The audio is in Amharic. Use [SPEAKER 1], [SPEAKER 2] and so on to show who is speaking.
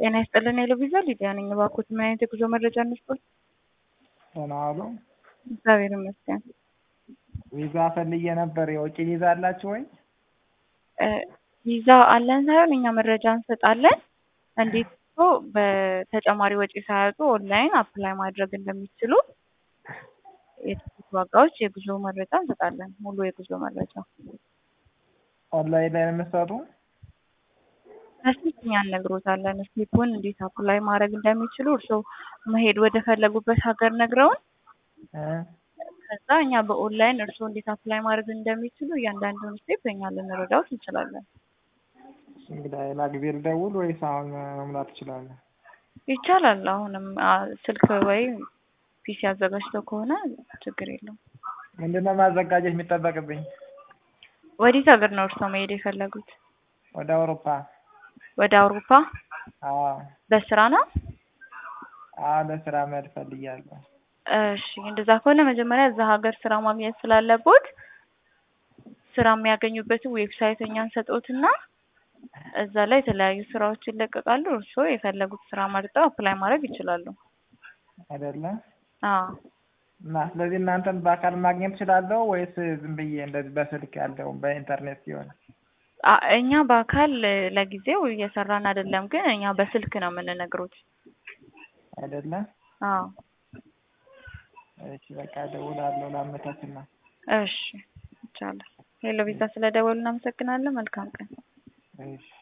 [SPEAKER 1] ጤና ይስጥልን የሎቪዛ ሊዲያ ነኝ። እባክዎት ምን አይነት የጉዞ መረጃ እንስጥዎት?
[SPEAKER 2] ደህና ዋሉ።
[SPEAKER 1] እግዚአብሔር ይመስገን።
[SPEAKER 2] ቪዛ ፈልጌ ነበር። የውጭ ቪዛ አላችሁ ወይ?
[SPEAKER 1] እ ቪዛ አለን ሳይሆን እኛ መረጃ እንሰጣለን። እንዴት እኮ በተጨማሪ ወጪ ሳያወጡ ኦንላይን አፕላይ ማድረግ እንደሚችሉ የትኬት ዋጋዎች፣ የጉዞ መረጃ እንሰጣለን። ሙሉ የጉዞ መረጃ
[SPEAKER 2] ኦንላይን ላይ ነው የምትሰጡ?
[SPEAKER 1] በስልክ እኛ እነግሮታለን። ስቴፑን እንዴት አፕላይ ማድረግ እንደሚችሉ እርስዎ መሄድ ወደ ፈለጉበት ሀገር ነግረውን
[SPEAKER 2] እ
[SPEAKER 1] ከዛ እኛ በኦንላይን እርስዎ እንዴት አፕላይ ማድረግ እንደሚችሉ እያንዳንዱን ስቴፕ እኛ ልንረዳዎት እንችላለን።
[SPEAKER 2] እንግዲህ ሌላ ጊዜ ልደውል ወይስ አሁን መሙላት እችላለሁ?
[SPEAKER 1] ይቻላል። አሁንም አ፣ ስልክ ወይም ፒሲ አዘጋጅተው ከሆነ ችግር የለውም።
[SPEAKER 2] ምንድነው ማዘጋጀት የሚጠበቅብኝ?
[SPEAKER 1] ወዴት ሀገር ነው እርስዎ መሄድ የፈለጉት?
[SPEAKER 2] ወደ አውሮፓ።
[SPEAKER 1] ወደ አውሮፓ
[SPEAKER 2] አዎ
[SPEAKER 1] በስራ ነው?
[SPEAKER 2] አዎ ለስራ መሄድ ፈልጊያለሁ።
[SPEAKER 1] እሺ እንደዛ ከሆነ መጀመሪያ እዛ ሀገር ስራ ማግኘት ስላለቦት ስራ የሚያገኙበትን ዌብሳይት እኛ እንሰጥዎትና እዛ ላይ የተለያዩ ስራዎች ይለቀቃሉ። እርስዎ የፈለጉት ስራ መርጠው አፕላይ ማድረግ ይችላሉ።
[SPEAKER 2] አይደለ?
[SPEAKER 1] አዎ
[SPEAKER 2] እና ስለዚህ እናንተን በአካል ማግኘት እችላለሁ ወይስ ዝም ብዬ እንደዚህ በስልክ ያለው በኢንተርኔት ሲሆን?
[SPEAKER 1] አ እኛ በአካል ለጊዜው እየሰራን አይደለም፣ ግን እኛ በስልክ ነው የምንነግሮት።
[SPEAKER 2] አይደለ?
[SPEAKER 1] አዎ
[SPEAKER 2] እሺ በቃ እደውላለሁ ላመቻችና።
[SPEAKER 1] እሺ ይቻላል። ሄሎ ቪዛ ስለደወሉ እናመሰግናለን። መልካም ቀን።
[SPEAKER 2] እሺ